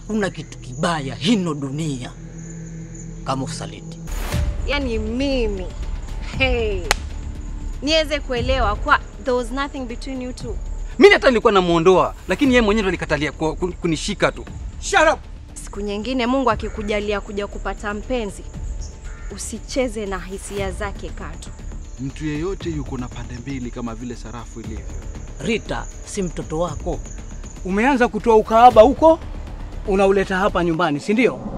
hakuna kitu kibaya hino dunia kama usaliti. yani mimi hey, niweze kuelewa kwa there was nothing between you two. Mimi hata nilikuwa namuondoa, lakini yeye mwenyewe ndo alikatalia ku- ku- kunishika tu. Shut up. Siku nyingine Mungu akikujalia kuja kupata mpenzi, usicheze na hisia zake katu. Mtu yeyote yuko na pande mbili kama vile sarafu ilivyo. Rita si mtoto wako. Umeanza kutoa ukahaba huko unauleta hapa nyumbani, si ndio?